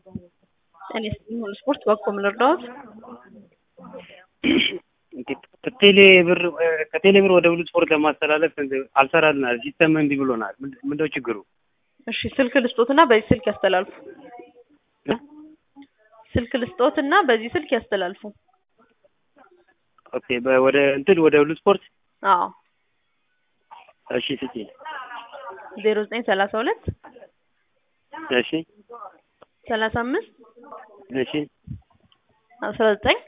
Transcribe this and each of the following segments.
ጤና ይስጥልኝ ሁሉ ስፖርት በእኮ ምን ልርዳዎት? ከቴሌ ብር ከቴሌ ብር ወደ ሁሉ ስፖርት ለማስተላለፍ አልሰራልናል። ሲስተም እምቢ ብሎናል። ምንድነው ችግሩ? እሺ ስልክ ልስጦትና በዚህ ስልክ ያስተላልፉ። ስልክ ልስጦትና በዚህ ስልክ ያስተላልፉ። ኦኬ ወደ እንትን ወደ ሁሉ ስፖርት አዎ እሺ ስጪ። ዜሮ ዘጠኝ ሰላሳ ሁለት እሺ ሰላሳ አምስት እሺ አስራ ዘጠኝ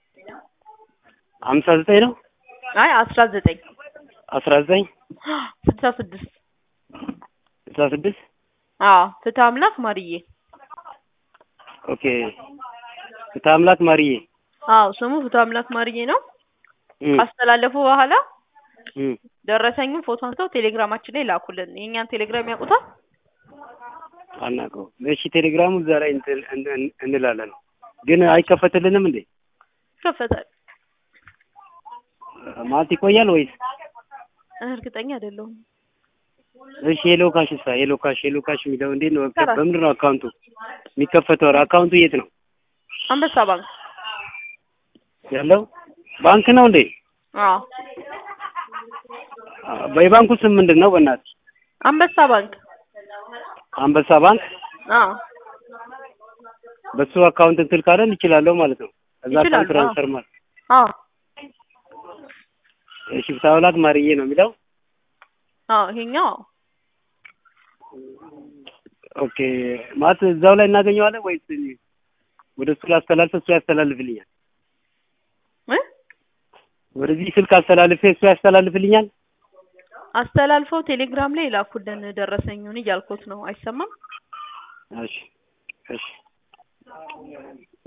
ሀምሳ ዘጠኝ ነው አይ አስራ ዘጠኝ አስራ ዘጠኝ ስልሳ ስድስት ስልሳ ስድስት አዎ ፍትህ አምላክ ማርዬ ኦኬ ፍትህ አምላክ ማርዬ አዎ ስሙ ፍትህ አምላክ ማርዬ ነው። እም፣ ካስተላለፉ በኋላ እም። ደረሰኙን ፎቶ አንስተው ቴሌግራማችን ላይ ላኩልን። የእኛን ቴሌግራም ያውቁታል? አናውቀውም። እሺ ቴሌግራሙ እዛ ላይ እንትን እን- እንላለን ግን አይከፈትልንም እንዴ? ይከፈታል። ማለት ይቆያል ወይስ? እርግጠኛ አይደለሁም። እሺ ሄሎ ካሽ ሳ ሄሎ ካሽ ሄሎ ካሽ የሚለው እንዴት ነው? ይሰራል። በምንድን ነው አካውንቱ የሚከፈተው? አካውንቱ የት ነው አንበሳ ባንክ። ያለው? ባንክ ነው እንዴ? አዎ የባንኩ ስም ምንድን ነው? በእናትህ አንበሳ ባንክ። አንበሳ ባንክ። አዎ በሱ አካውንት እንትን ካለን ይችላለሁ ማለት ነው። እዛ ይችላሉ፣ አካውንት ትራንስፈር ማለት አዎ እሺ ፍትህ አምላክ ማርዬ ነው የሚለው። አዎ ይሄኛው ኦኬ ማለት እዛው ላይ እናገኘዋለን ወይስ ወደ እሱ ላስተላልፍ እሱ ያስተላልፍልኛል? እ ወደዚህ ስልክ አስተላልፌ እሱ ያስተላልፍልኛል? አስተላልፈው ቴሌግራም ላይ ላኩልን ደረሰኙን እያልኩት ነው። አይሰማም? እሺ እሺ